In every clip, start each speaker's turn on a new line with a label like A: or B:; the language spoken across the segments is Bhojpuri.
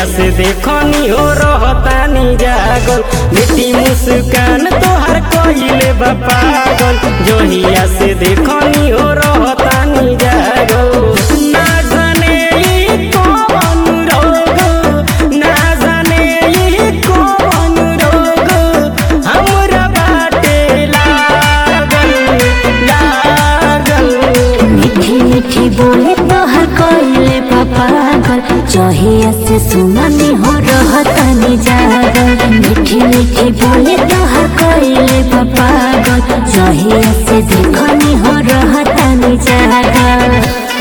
A: जहिया से देखनी हो रहतानी जागल बेटी मुस्कान तोहर कइले बा पागल जहिया से देखनी हो रहतानी जागल ना जाने ई कौन रोग ना जाने ई कौन रोग हमरा बाटे लागल लागल
B: मीठी मीठी बोले तोहर कोइले पागल चहिया से सुननी हो रहतनी जागल मीठी मीठी बोले तोहर कोइले पागल चहिया से देखनी हो रहतनी जागल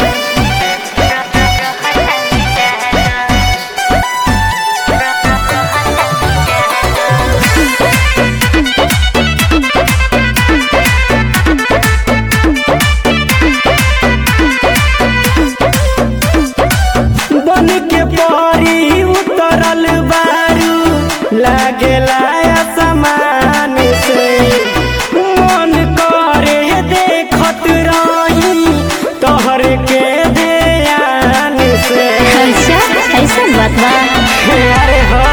A: बन के परी उतरल बारू लागेला समान से मन करे देखत रही तोहर के ध्यान से
B: अच्छा ऐसा बात बा
A: अरे हो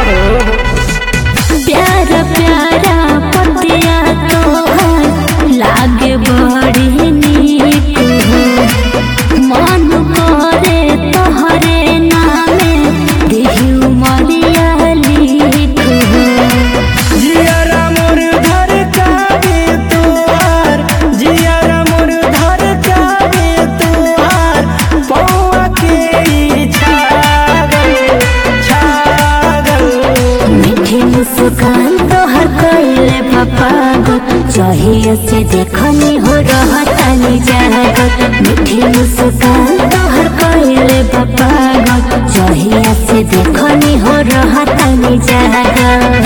B: प्यारा प्यारा पतिया तोहर लागे बड़ी नीक हो मन करे तोहरे नामे देही उमरिया लिख हो
A: जियारा मोर धर काबे तुहार जियारा मोर धर काबे तुहार पौआ के ई छागल छागल
B: मीठी मुस्कान तोहर कइले पागल चहिया से देखनी हो रहतनी जागल मीठी मुस्कान तोहर कइले पागल चहिया से देखनी हो रहतनी जागल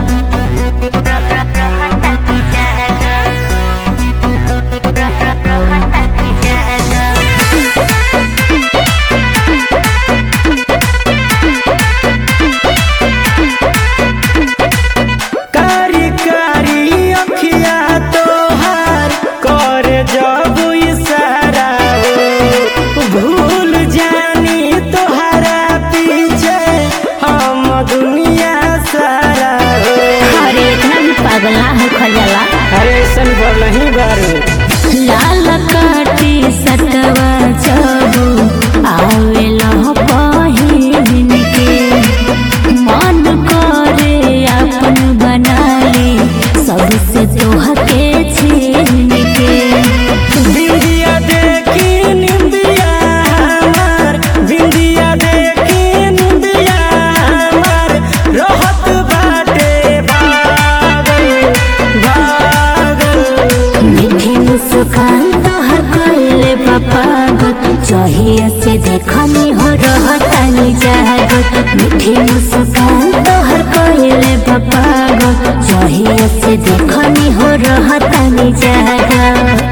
A: कारी कारी अखिया तोहार कर जब इशारा हो भूल जानी तोहरा पीछे हम दुनिया सारा हो
B: अरे इतना भी पागल ना हो खजाला
A: अरे ऐसन बोल नहीं बारू
B: लाल काटी सटवा जाबू आवेला पहिन के मन करे अपन बनाले सबसे तोहके छीन के
A: बिंदिया देखी निंदिया हमार बिंदिया देखी निंदिया हमार रहत बाटे भागल भागल
B: मीठी मुस्कान तोहर कइले पागल चहिया से देखनी हो रहतनी जागल मीठी मुस्कान तोहर कइले पागल चहिया से देखनी हो रहतनी जागल